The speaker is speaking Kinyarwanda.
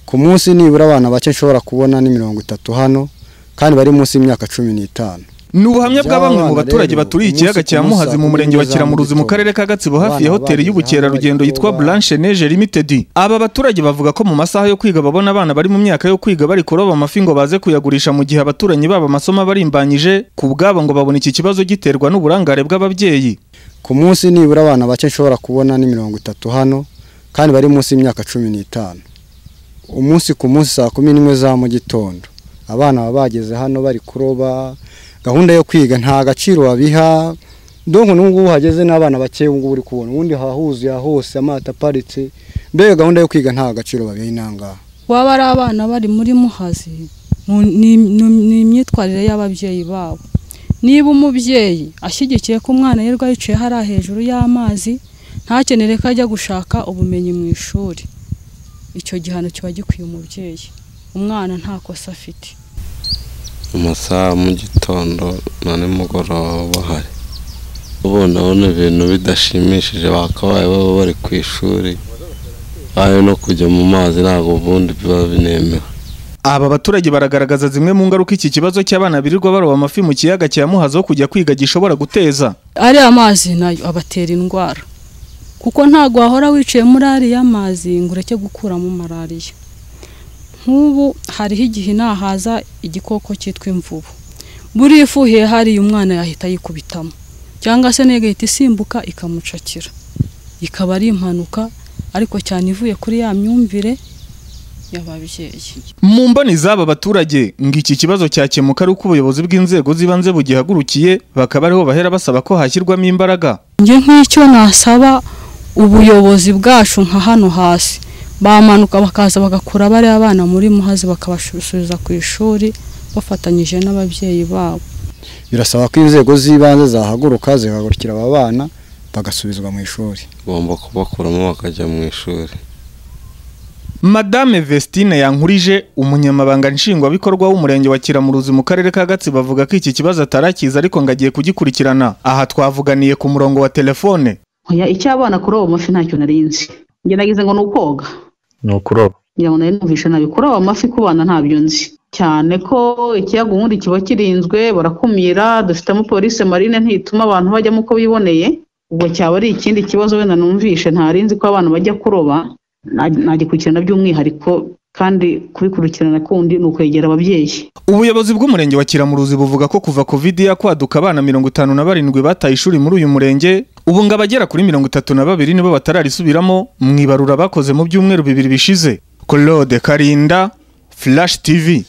ku munsi nibura abana bake nshobora kubona ni mirongo itatu hano kandi bari munsi y'imyaka cumi n'itanu ni ubuhamya bwa bamwe mu By'abana baturage rero, baturiye umunsi ikiyaga ku cya munsi muhazi mu saa murenge kumi wa n'imwe za kiramuruzi mu mugitondo. karere ka gatsibo hafi ya Abana hoteli bageze y'ubukerarugendo hano yitwa bagitoba. blanche neje limited aba baturage bavuga ko mu masaha yo kwiga babona abana bari mu myaka yo kwiga bari kuroba amafi ngo baze kuyagurisha mu gihe abaturanyi babo amasomo abarimbanyije ku bwabo ngo babona iki kibazo giterwa n'uburangare bw'ababyeyi ku munsi nibura abana bake nshobora kubona ni mirongo itatu hano kandi bari munsi y'imyaka cumi n'itanu umunsi ku munsi saa kumi n'imwe za mu gitondo abana baba bageze hano bari kuroba gahunda yo kwiga nta gaciro babiha donko n'ubungubu hageze n'abana bake ubungubu uri kubona ubundi hahuzuye hose amato aparitse mbega gahunda yo kwiga nta gaciro babiha inangaha waba ari abana bari muri muhazi mu- ni- ni- ni imyitwarire y'ababyeyi babo niba umubyeyi ashyigikiye ko umwana yirwa yicaye hariya hejuru y'amazi ntakenere ko ajya gushaka ubumenyi mu ishuri icyo gihano kiba gikwiye umubyeyi umwana nta kosa afite mu masaha ya mu gitondo na nimugoroba bahari ubonabona ibintu bidashimishije bakabaye baba bari ku ishuri ayo no kujya mu mazi ntabwo ubundi biba binemewe aba baturage baragaragaza zimwe mu ngaruka iki kibazo cy'abana birirwa baroba amafi mu kiyaga cya muhazi aho kujya kwiga gishobora guteza ariya mazi nayo abatera indwara kuko ntabwo wahora wicaye muri ariya mazi ngo ureke gukuramo malariya nk'ubu hariho igihe nahaza igikoko cyitwa imvubu buriya ifuhiye hariya umwana yahita yikubitamo cyangwa se nayo igahita isimbuka ikamucakira ikaba ari impanuka ariko cyane ivuye kuri ya myumvire y'ababyeyi mu mboni z'aba baturage ngo iki kibazo cyakemuka ari uko ubuyobozi bw'inzego z'ibanze bugihagurukiye bakaba ariho bahera basaba ko hashyirwamo imbaraga njye nk'icyo nasaba ubuyobozi bwacu nka hano hasi bamanuka bakaza bagakura bariya bana muri muhazi bakabasubiza ku ishuri bafatanyije n'ababyeyi babo birasaba ko inzego z'ibanze zahaguruka zihagurukira aba bana bagasubizwa mu ishuri ugomba kubakuramo bakajya mu ishuri madame vestine yankurije umunyamabanga nshingwabikorwa w'umurenge wa kiramuruzi mu karere ka gatsibo avuga ko iki kibazo atarakiza ariko ngo agiye kugikurikirana aha twavuganiye ku murongo wa telefone Oya icy'abana kuroba amafi ntacyo nari nzi njye nagize ngo ni ukoga ni ukuroba ngira ngo nari numvishe nabi kuroba amafi ku bana ntabyo nzi cyane ko ikiyaga ubundi kiba kirinzwe barakumira dufitemo polisi marine ntituma abantu bajyamo uko biboneye ubwo cyaba ari ikindi kibazo wenda numvishe ntari nzi ko abantu bajya kuroba na- nagikurikirana by'umwihariko kandi kubikurikirana kundi ni ukwegera ababyeyi Ubuyobozi bw'umurenge wa Kiramuruzi buvuga ko kuva Covid yakwaduka abana mirongo itanu na barindwi bataye ishuri muri uyu murenge ubu ngo abagera kuri mirongo itatu na babiri nibo batararisubiramo mu ibarura bakoze mu byumweru bibiri bishize Claude Karinda Flash TV